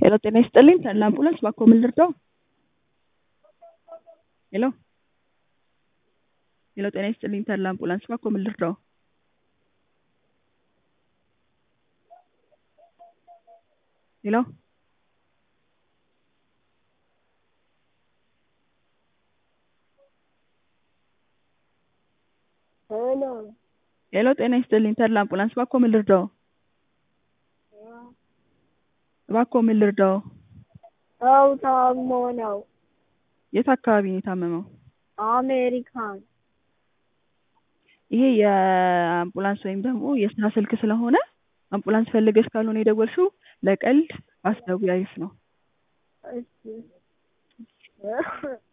ሄሎ ጤና ይስጥልኝ ተድላ አምቡላንስ ባክዎ ምን ልርዳዎ? ሄሎ ሄሎ ጤና ይስጥልኝ ተድላ አምቡላንስ ባክዎ ምን ልርዳዎ? ሄሎ ሄሎ ሄሎ ጤና ይስጥልኝ ተድላ አምቡላንስ ባክዎ ምን ልርዳዎ? እባክዎ ምን ልርዳዎ? ሰው ታሞ ነው። የት አካባቢ ነው የታመመው? አሜሪካን ይሄ የአምቡላንስ ወይም ደግሞ የስራ ስልክ ስለሆነ አምቡላንስ ፈልገሽ ካልሆነ የደወልሽው ለቀልድ አስደውይ አሪፍ ነው። እሺ